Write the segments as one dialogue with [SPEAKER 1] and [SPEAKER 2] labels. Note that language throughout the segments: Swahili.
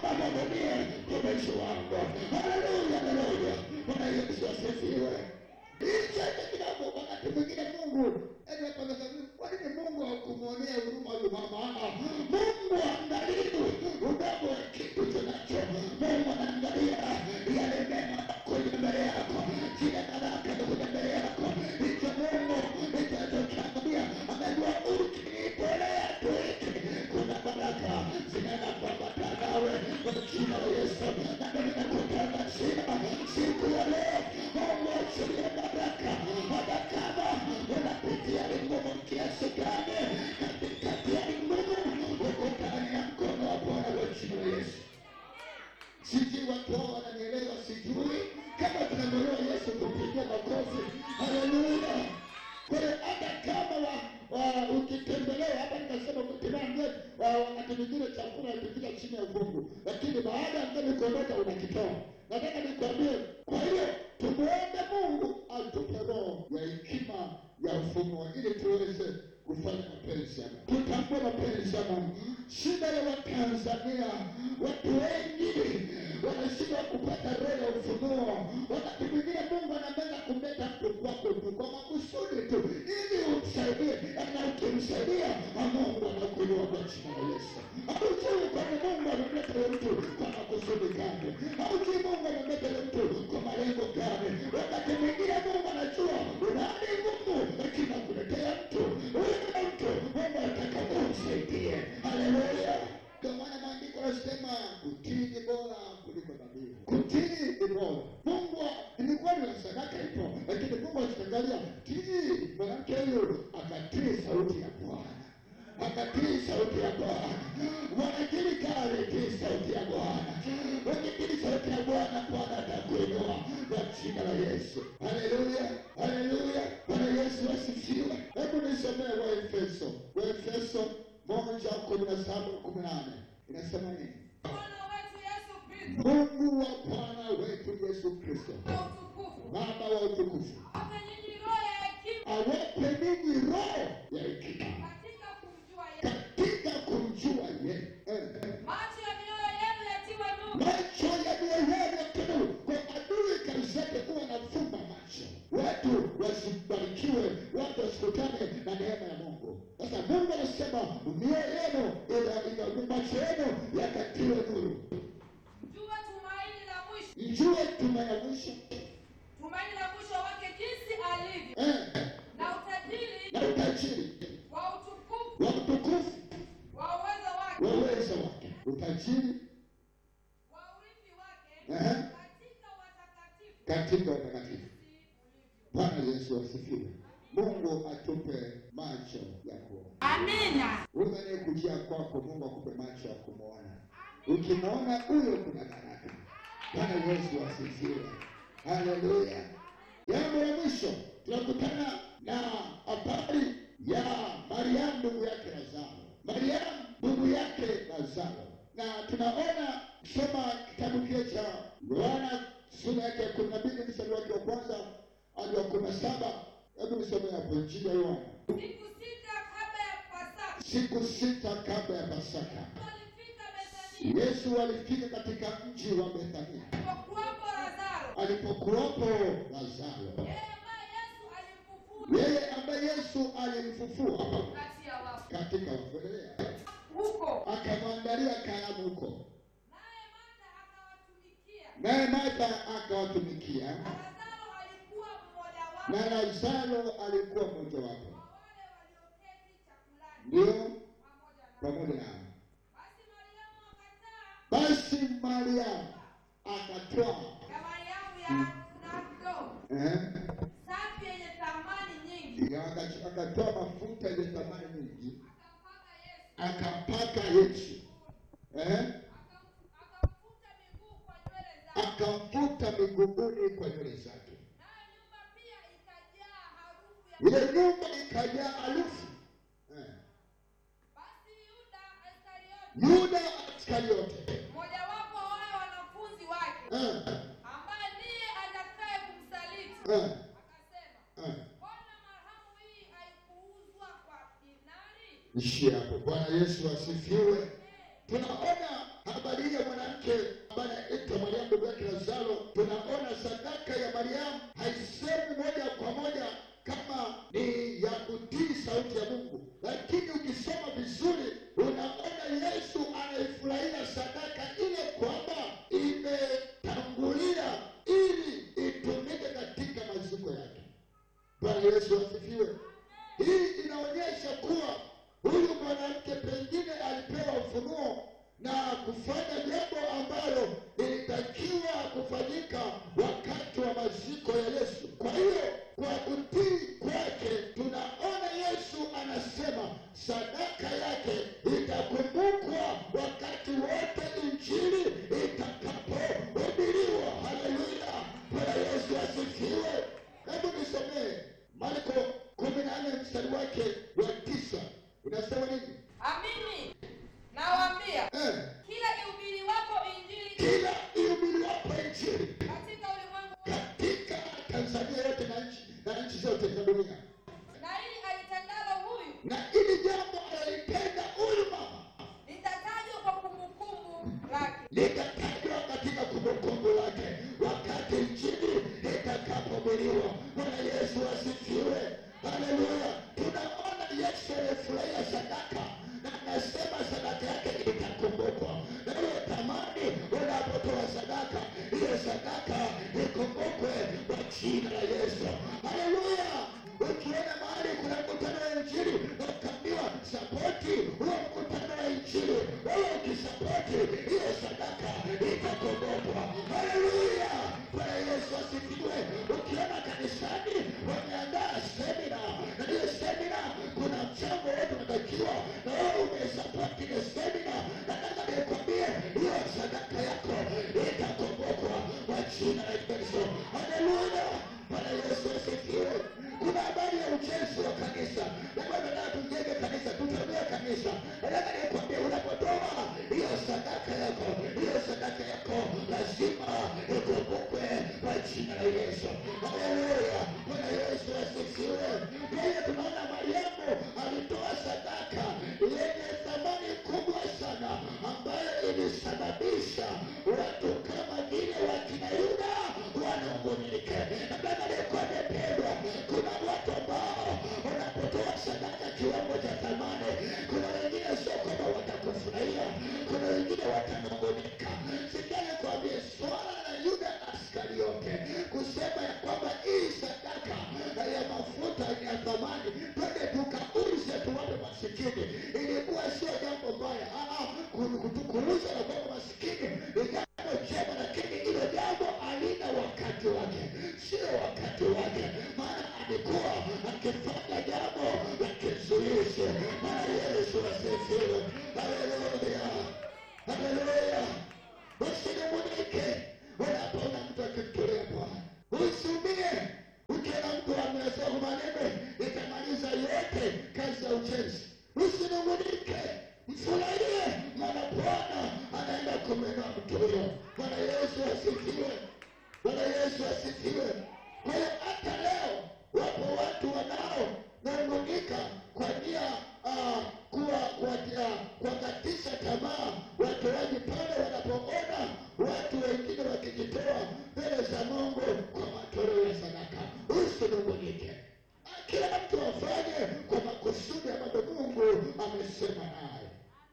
[SPEAKER 1] Baba mwenyewe mtumishi wangu. Haleluya, haleluya. Bwana Yesu asifiwe. Ichache kidogo, wakati mwingine Mungu eti hapa nasema, kwa nini Mungu hakumwonea huruma huyu mama? Ah, Mungu angalii udogo wa kitu tunacho. Mungu anaangalia yale mema kuja mbele yako, zile baraka zikuja mbele yako. Hicho Mungu hicho alichokiangalia, amejua ukinitolea tu hiki, kuna baraka zinaenda kuambatana nawe kwa jina la Yesu. Na mimi nakutangazia siku ya leo, Mungu achilie baraka, hata kama unapitia ngumu kiasi gani, katikati ya ngumu, uko ndani ya mkono wa Bwana kwa jina la Yesu. Sijui watu hao wananielewa, sijui kama tunamwelewa Yesu kupigia makofi. Haleluya! Kwa hiyo hata kama wa, wa, ukitembelewa hapa, nikasema kutembea wa wakati mwingine chakula ikifika chini ya ufungu, lakini baada ya mgeni kuondoka unakitoa. Nataka nikwambie, kwa hiyo tumuombe Mungu atupe roho ya hekima ya ufunuo ili tuweze kufanya mapenzi ya Mungu. Tutambue mapenzi ya Mungu. Shida ya Watanzania, watu wengi wanashindwa kupata roho ya ufunuo. Wakati mwingine Mungu anaweza kumleta mtu kwako tu kwa makusudi tu ili umsaidie, na ukimsaidia na Mungu anakuinua kwa jina la Yesu. Haujui kwani Mungu amemleta yule mtu kwa makusudi gani? Haujui Mungu amemleta yule mtu kwa malengo gani? Wakati mwingine Mungu anajua una hali ngumu, lakini akuletea mtu huyu mtu Mungu anataka umsaidie. Haleluya! Ndio maana maandiko yanasema kutii ni bora kuliko dhabihu. Kutii ni bora. Mungu ni kweli na sadaka ipo, lakini Mungu akiangalia tii, mwanamke huyu akatii sauti ya Bwana akatii sauti ya Bwana. Mwanakilika alitii sauti ya Bwana. Wakitii sauti ya Bwana, Bwana atakuinua kwa jina la Yesu. Haleluya, haleluya. Bwana Yesu asifiwe. Hebu nisomee Waefeso, Waefeso moja kumi na saba kumi na nane inasema nini?
[SPEAKER 2] Bwana wetu Yesu Kristo
[SPEAKER 1] Mungu wa Bwana wetu Yesu Kristo,
[SPEAKER 2] kwa utukufu
[SPEAKER 1] Baba wa utukufu,
[SPEAKER 2] ape nyinyi roho ya hekima
[SPEAKER 1] awape ninyi roho ya hekima
[SPEAKER 2] katika kumjua yeye,
[SPEAKER 1] katika kumjua yeye. Eh, eh.
[SPEAKER 2] macho ya mioyo yenu yatiwe nuru,
[SPEAKER 1] macho yaliyoyana tu kwa adui kazi yake huwa nafumba macho watu wasibarikiwe watu wasikutane na neema ya mungu sasa mungu anasema mioyo yenu ina- ina- macho yenu yakatiwe nuru
[SPEAKER 2] mjue tumaini la mwisho,
[SPEAKER 1] mjue tumaini la mwisho
[SPEAKER 2] tumaini la mwisho wake jinsi alivyo,
[SPEAKER 1] eh,
[SPEAKER 2] na utajiri
[SPEAKER 1] na utajiri
[SPEAKER 2] wa utukufu
[SPEAKER 1] wa utukufu
[SPEAKER 2] wa uwezo wake,
[SPEAKER 1] wa uwezo wake utajiri
[SPEAKER 2] wa urithi wake
[SPEAKER 1] Ehe.
[SPEAKER 2] katika watakatifu
[SPEAKER 1] katika watakatifu
[SPEAKER 2] jinsi ulivyo.
[SPEAKER 1] bwana yesu asifiwe mungu atupe macho ya kuona
[SPEAKER 2] Amina.
[SPEAKER 1] Huyu anayekujia kwako, Mungu akupe macho ya kumwona. Ukimwona huyo, kuna baraka. Bwana Yesu asifiwe, haleluya. Jambo la mwisho, tunakutana na habari ya Mariamu ndugu yake Lazaro. Mariamu ndugu yake Lazaro, na tunaona soma kitabu kile cha Yohana sura yake ya kumi na mbili mstari wake wa kwanza hadi wa kumi na saba. Hebu nisome hapo, Injili ya Yohana
[SPEAKER 2] Siku sita kabla ya Pasaka
[SPEAKER 1] siku sita kabla ya Pasaka,
[SPEAKER 2] walifika Bethania,
[SPEAKER 1] Yesu alifika katika mji wa Bethania
[SPEAKER 2] alipokuwapo Lazaro,
[SPEAKER 1] alipokuwapo Lazaro,
[SPEAKER 2] yeye ambaye Yesu alimfufua
[SPEAKER 1] yeye ambaye Yesu alimfufua
[SPEAKER 2] kati ya wafu.
[SPEAKER 1] katika wafelelea,
[SPEAKER 2] Huko
[SPEAKER 1] akamwandalia karamu huko,
[SPEAKER 2] naye Martha akawatumikia,
[SPEAKER 1] naye Martha akawatumikia,
[SPEAKER 2] na Lazaro alikuwa mmoja wao
[SPEAKER 1] na Lazaro alikuwa mmojawapo,
[SPEAKER 2] wa wale walioketi chakulani
[SPEAKER 1] ndio
[SPEAKER 2] pamoja nao.
[SPEAKER 1] pamoja nao.
[SPEAKER 2] Basi Mariamu akataa
[SPEAKER 1] Basi Mariamu akatoa
[SPEAKER 2] ya Mariamu ya nardo
[SPEAKER 1] eh,
[SPEAKER 2] safi yenye thamani nyingi,
[SPEAKER 1] aka- akatoa mafuta yenye thamani nyingi,
[SPEAKER 2] akampaka Yesu,
[SPEAKER 1] akampaka Yesu eh,
[SPEAKER 2] akam- akamfuta miguu kwa nywele zake,
[SPEAKER 1] akamfuta miguuni kwa nywele zake.
[SPEAKER 2] nayo nyumba pia ikajaa harufu ya
[SPEAKER 1] Ile nyumba ikajaa harufu eh.
[SPEAKER 2] Basi Yuda Iskariote,
[SPEAKER 1] Yuda Iskariote
[SPEAKER 2] mmojawapo wa wale wanafunzi wake,
[SPEAKER 1] eh,
[SPEAKER 2] ambaye ndiye atakaye kumsaliti,
[SPEAKER 1] eh,
[SPEAKER 2] akasema,
[SPEAKER 1] eh.
[SPEAKER 2] mbona marhamu hii haikuuzwa kwa dinari?
[SPEAKER 1] Ishie hapo. Bwana Yesu asifiwe. Tunaona habari ya mwanamke mwanamke ambaye anaitwa Mariamu ndugu yake Lazaro, tunaona sadaka ya Mariamu haisemi moja kwa moja kama ni ya kutii sauti ya Mungu, lakini ukisoma vizuri unaona Yesu anaifurahia sadaka ile kwamba imetangulia ili itumike katika maziko yake. Bwana Yesu asifiwe. Hii inaonyesha kuwa huyu mwanamke pengine alipewa ufunuo na kufanya jambo ambalo lilitakiwa kufanyika wakati wa maziko ya Yesu. Kwa hiyo kwa kutii kwake, tunaona Yesu anasema sadaka yake itakumbukwa wakati wote injili itakapohubiriwa. Haleluya! Bwana Yesu asifiwe. Hebu nisomee Marko kumi na nne mstari wake wa tisa unasema nini?
[SPEAKER 2] Amini nawaambia,
[SPEAKER 1] Eh,
[SPEAKER 2] kila ihubiriwapo Injili
[SPEAKER 1] kila ihubiriwapo injili
[SPEAKER 2] katika ulimwengu
[SPEAKER 1] katika Tanzania yote na nchi na nchi zote za dunia,
[SPEAKER 2] na hili alitendalo huyu
[SPEAKER 1] na ili jambo alalitenda huyu mama
[SPEAKER 2] litatajwa kwa kumbukumbu lake.
[SPEAKER 1] litatajwa katika kumbukumbu lake wakati injili itakapohubiriwa. Bwana Yesu asifiwe, haleluya. Tunaona Yesu alifurahia sadaka na anasema sadaka yake itakumbukwa. Na hiyo tamani, unapotoa sadaka, hiyo sadaka ikumbukwe kwa jina la Yesu, haleluya. Ukiona mahali kuna mkutano wa injili ukaambiwa sapoti huo mkutano wa injili, wewe ukisapoti hiyo sadaka itakumbukwa. Haleluya, Bwana Yesu asifiwe. Ukiona kanisani wameandaa semina, na hiyo semina kuna mchango wote unatakiwa, na wewe umesapoti ile semina, nataka nikwambie hiyo sadaka yako itakumbukwa kwa jina la Yesu. Haleluya, Bwana Yesu asifiwe. Kuna habari ya ujenzi wa kanisa, labda nataka tujenge kanisa, tutanue kanisa. Nataka nikwambie, unapotoa hiyo sadaka yako, hiyo sadaka yako lazima ikumbukwe kwa jina la Yesu. Haleluya, Bwana Yesu asifiwe. Pia tunaona Mariamu alitoa sadaka yenye thamani kubwa sana, ambayo ilisababisha watu kama vile wakina Yuda wanungunike. Nataka nikwambie pendwa, kuna watu ambao unapotoa sadaka kiwango cha thamani, kuna wengine sio kwamba watakufurahia, kuna wengine watanungunika. Sikia nikwambie, swala la Yuda Iskariote kusema ya kwamba hii sadaka ya mafuta ni ya thamani, twende tukauze tuwape masikini, ilikuwa sio jambo mbaya. Ah, ah, ku- ku- kuuza na kuwapa masikini ni jambo jema, lakini hilo jambo halina wakati wake, sio wakati wake, maana alikuwa akifanya jambo la kizuizi. Maana Yesu asifiwe. Haleluya, haleluya. Usinung'unike unapoona mtu akimtolea Bwana, usiumie ukiona mtu amesema maneno itamaliza yote kazi ya ujenzi. Usinung'unike, mfurahie, maana Bwana anaenda kumwinua mtu huyo. Bwana Yesu asifiwe. Bwana Yesu asifiwe. Kwa hiyo hata leo wapo watu wanaonung'unika kwa nia ah, kuwa kuwatia kuwakatisha tamaa watoaji pale wanapoona watu wengine wakijitoa mbele za Mungu kwa matoleo ya sadaka. Usinung'unike, kila mtu afanye kwa makusudi ambayo Mungu amesema naye.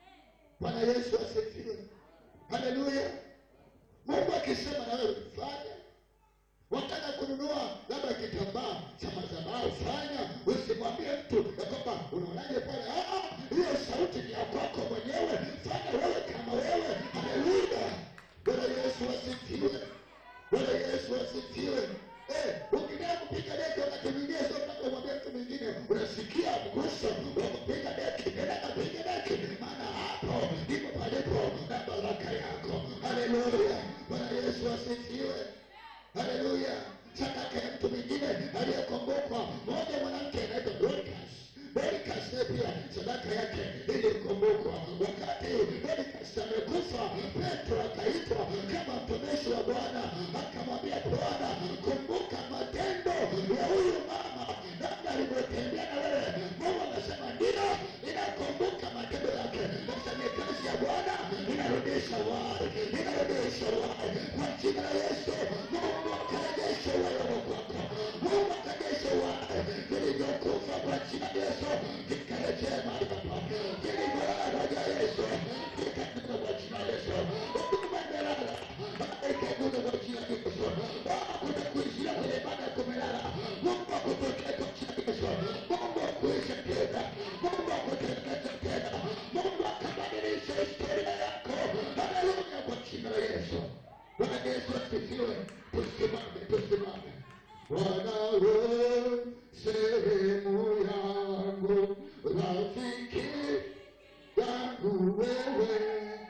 [SPEAKER 1] Bwana Yesu asifiwe, haleluya. Mungu akisema na wewe fanya. Wataka kununua labda kitambaa cha madhabahu, fanya. Usimwambie mtu ya kwamba unaonaje pale. Ah, ah, hiyo sauti ni ya kwako mwenyewe, fanya wewe kama wewe. Haleluya, Bwana Yesu asifiwe, Bwana Yesu asifiwe. Eh, ukitaka kupiga deki wakati mwingine sio mpaka umwambie mtu mwingine, unasikia mguso wa kupiga deki, nenda kapiga deki, maana hapo ndipo palipo na baraka yako. Haleluya, Bwana Yesu asifiwe. Haleluya. Sadaka ya mtu mwingine aliyekumbukwa, moja mwanamke anaitwa Dorcas. Dorcas naye pia sadaka yake ilikumbukwa. Wakati Dorcas amekufa, Petro akaitwa kama mtumishi wa Bwana, akamwambia Bwana, kumbuka matendo ya huyu mama, namna alivyotembea na wewe. Mungu akasema ndio, ninakumbuka matendo yake. Sasa ni kazi ya Bwana inarudisha wai, inarudisha jina la Yesu. Mungu akarejeshe wewe kwako, Mungu akarejeshe wale vilivyokufa kwa jina la Yesu, vikarejee mahali hapa, vilivyolala kwa jina la Yesu, vikainuka kwa jina la Yesu. Huduma imelala, ikainuka kwa jina la Yesu. Hakuna kuishia kwenye ibada kumelala, Mungu akupokee kwa jina la Yesu. Mungu akuishe tena, Mungu akutengeneze tena, Mungu akabadilishe historia yako. Haleluya, kwa jina la Yesu. Bwana Yesu asifiwe. Tusimame, tusimame. Bwana wewe